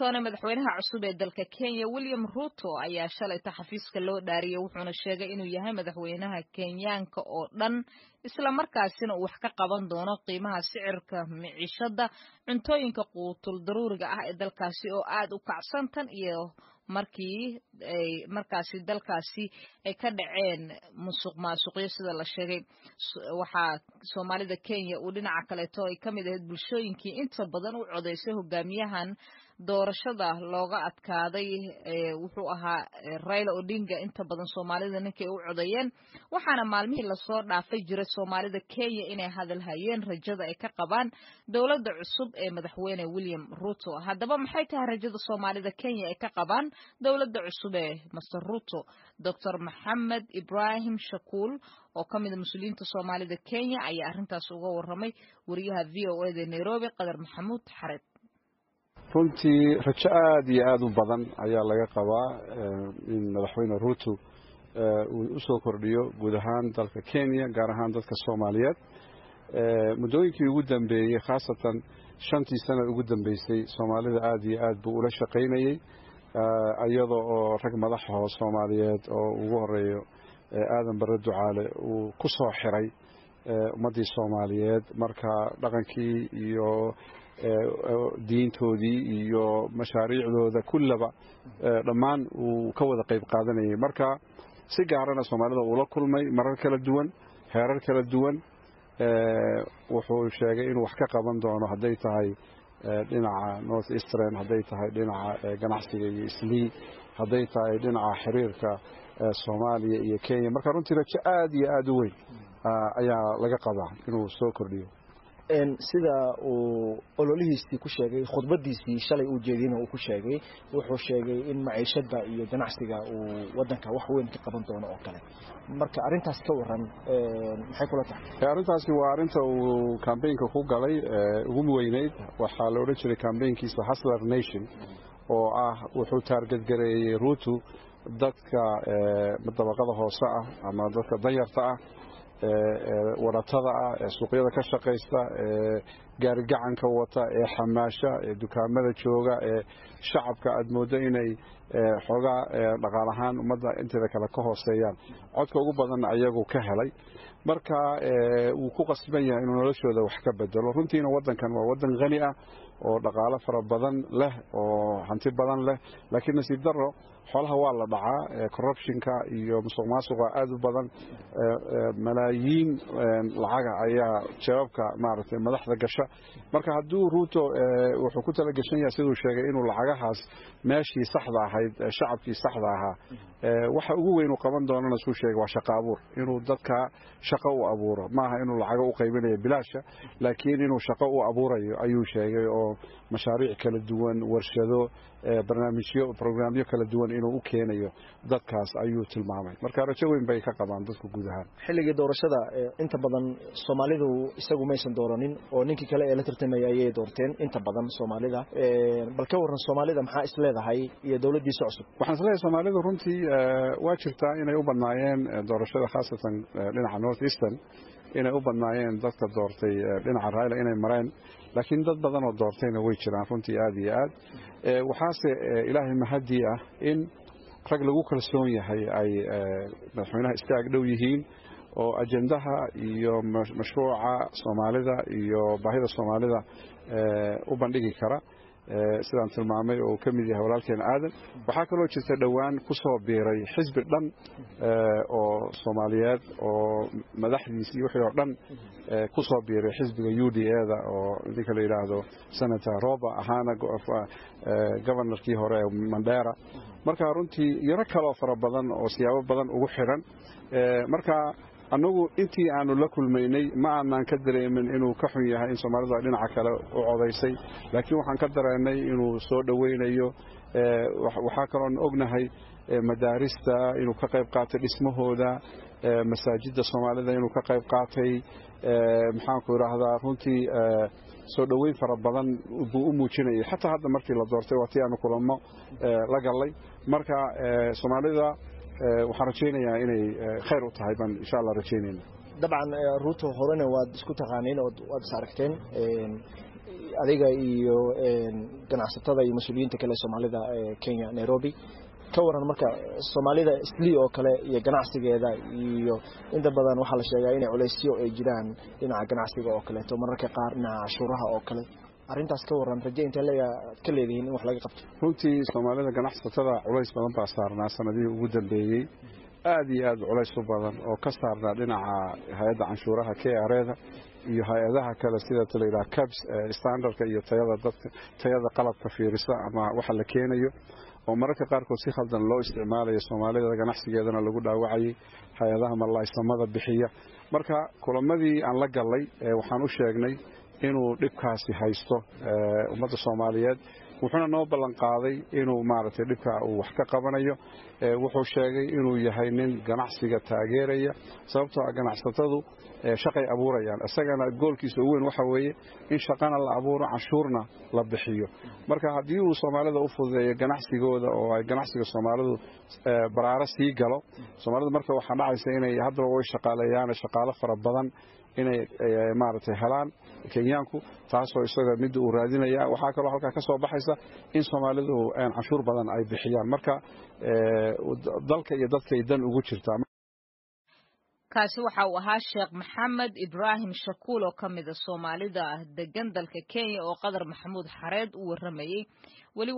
washington madaxweynaha cusub ee dalka kenya william ruto ayaa shalayta xafiiska loo dhaariyey wuxuuna sheegay inuu yahay madaxweynaha kenyaanka oo dhan isla markaasina uu wax ka qaban doono qiimaha sicirka miciishada cuntooyinka quutul daruuriga ah ee dalkaasi oo aad u kacsan tan iyo markii ay markaasi dalkaasi ay ka dhaceen musuq maasuqyo sida la sheegay waxaa soomaalida kenya uu dhinaca kaleeto ay ka mid ahayd bulshooyinkii inta badan u codaysay hogaamiyahan doorashada looga adkaaday wuxuu ahaa raila odinga inta badan soomaalida ninkay u codeeyeen waxaana maalmihii lasoo dhaafay jiray soomaalida kenya inay hadalhayeen rajada ay ka qabaan dowladda cusub ee madaxweyne william ruto haddaba maxay tahay rajada soomaalida kenya ay ka qabaan dowladda cusub ee master ruto doctor maxamed ibrahim shakuul oo ka mida mas-uuliyiinta soomaalida kenya ayaa arrintaas uga waramay wariyaha v o eda nairobi qadar maxamuud xareed runtii rajo aada iyo aada u badan ayaa laga qabaa in madaxweyne ruto uu usoo kordhiyo guud ahaan dalka kenya gaar ahaan dadka soomaaliyeed muddooyinkii ugu dambeeyey khaasatan shantii sana ugu dambeysay soomaalida aada iyo aad buu ula shaqaynayey iyada oo rag madaxaho soomaaliyeed oo ugu horeeyo aadan bare ducaale uu ku soo xiray ummaddii soomaaliyeed marka dhaqankii iyo diintoodii iyo mashaariicdooda kullaba dhammaan uu ka wada qayb qaadanayay marka si gaarana soomaalida uula kulmay marar kala duwan heerar kala duwan wuxuu sheegay inuu wax ka qaban doono hadday tahay dhinaca north eastern hadday tahay dhinaca ganacsiga iyo islii hadday tahay dhinaca xiriirka soomaaliya iyo kenya marka runtii rajo aada iyo aada u weyn ayaa laga qabaa inuu soo kordhiyo sida uu ololihiisii ku sheegay khudbadiisii shalay uu jeediyena uu ku sheegay wuxuu sheegay in maciishada iyo ganacsiga uu wadanka wax weyn ka qaban doono oo kale marka arrintaas ka waran maxay kula tahay arrintaasi waa arrinta uu kambaynka ku galay ugu weyneyd waxaa la odhan jiray kambaynkiisa hasler nation oo ah wuxuu taargadgareeyey ruutu dadka dabaqada hoose ah ama dadka danyarta ah waratada ah ee suuqyada ka shaqaysta ee gaarigacanka wata ee xamaasha ee dukaamada jooga ee shacabka aad mooddo inay xoogaa dhaqaal ahaan ummadda inteeda kale ka hooseeyaan codka ugu badan ayagu ka helay marka wuu ku qasban yahay inuu noloshooda wax ka bedelo runtiina waddankan waa waddan khani ah oo dhaqaalo fara badan leh oo hanti badan leh laakiin nasiib darro xoolaha waa la dhacaa corruptionka iyo musuq maasuqa aada u badan malaayiin lacaga ayaa jawaabka maaragtay madaxda gasha marka hadduu ruuto wuxuu ku tala gashan yahay siduu sheegay inuu lacagahaas meeshii saxda ahayd shacabkii saxda ahaa waxa ugu weyn uu qaban doonana suu sheegay waa shaqo abuur inuu dadka shaqo u abuuro maaha inuu lacago u qaybinayo bilaasha laakiin inuu shaqo u abuurayo ayuu sheegay oo mashaariic kala duwan warshado barnaamijyo brograamyo kala duwan inuu u keenayo dadkaas ayuu tilmaamay marka rajo weyn bay ka qabaan dadku guud ahaan xilligii doorashada inta badan soomaalidu isagu maysan dooranin oo ninkii kale ee la tartamaya ayay doorteen inta badan soomaalida bal ka waran soomaalida maxaa is leedahay iyo dowladdiisa cusub waxaan is leeyahay soomaalidu runtii waa jirtaa inay u badnaayeen doorashada khaasatan dhinaca north eastern inay u badnaayeen dadka doortay dhinaca raila inay mareen laakiin dad badan oo doortayna way jiraan runtii aada iyo aad waxaase ilaahay mahadii ah in rag lagu kalsoon yahay ay madaxweynaha istaag dhow yihiin oo ajendaha iyo mashruuca soomaalida iyo baahida soomaalida u bandhigi kara sidaan tilmaamay oo uu ka mid yahay walaalkeena aadan waxaa kaloo jirta dhowaan ku soo biiray xisbi dhan oo soomaaliyeed oo madaxdiis iyo wixii oo dhan ku soo biiray xisbiga u d eda oo ninka la yidhaahdo senator roba ahaana governorkii hore ee mandera marka runtii yaro kaloo fara badan oo siyaabo badan ugu xiran marka annagu intii aanu la kulmaynay ma aanaan ka dareemin inuu ka xun yahay in soomaalidu ay dhinaca kale u codaysay laakiin waxaan ka dareennay inuu soo dhowaynayo waxaa kaloon ognahay madaarista inuu ka qayb qaatay dhismahooda masaajidda soomaalida inuu ka qayb qaatay maxaanku idhaahdaa runtii soo dhoweyn fara badan buu u muujinayay xataa hadda markii la doortay waa tii aanu kulamo la gallay marka soomaalida waxaan rajaynayaa inay khayr u tahay baan insha allah rajaynayna dabcan ruuto horena waad isku taqaaniin oo waad is aragteen adiga iyo ganacsatada iyo mas-uuliyiinta kale soomaalida ee kenya nairobi ka waran marka soomaalida sli oo kale iyo ganacsigeeda iyo inta badan waxaa la sheegaa inay culaysyo ay jiraan dhinaca ganacsiga oo kaleeto mararka qaar dhinaca cashuuraha oo kale arrintaas ka waran raje intee leeya ka leedihiin in wax laga qabto runtii soomaalida ganacsatada culays badan baa saarnaa sanadihii ugu dambeeyey aad iyo aad culays u badan oo ka saarnaa dhinaca hay-adda canshuuraha k rda iyo hay-adaha kale sida layidhaha cabs standardka iyo tayada dadka tayada qalabka fiirisa ama waxa la keenayo oo mararka qaarkood si khaldan loo isticmaalayo soomaalida ganacsigeedana lagu dhaawacayay hay-adaha mallaysamada bixiya marka kulamadii aan la gallay waxaan u sheegnay inuu dhibkaasi haysto ummadda soomaaliyeed wuxuuna noo ballan qaaday inuu maaragtay dhibka uu wax ka qabanayo wuxuu sheegay inuu yahay nin ganacsiga taageeraya sababtoo ah ganacsatadu shaqay abuurayaan isagana goolkiisa ugu weyn waxa weeye in shaqana la abuuro canshuurna la bixiyo marka haddii uu soomaalida u fududeeyo ganacsigooda oo ay ganacsiga soomaalidu baraaro sii galo soomaalida marka waxaa dhacaysa inay haddaba way shaqaaleeyaan shaqaalo fara badan inay maaragtay helaan kenyaanku taasoo isaga midda uu raadinaya waxaa kaloo halkaa ka soo baxaysa in soomaalidu canshuur badan ay bixiyaan marka dalka iyo dadkay dan ugu jirtaa kaasi waxa uu ahaa sheekh maxamed ibraahim shakuul oo ka mida soomaalida degan dalka kenya oo qadar maxamuud xareed u warramayey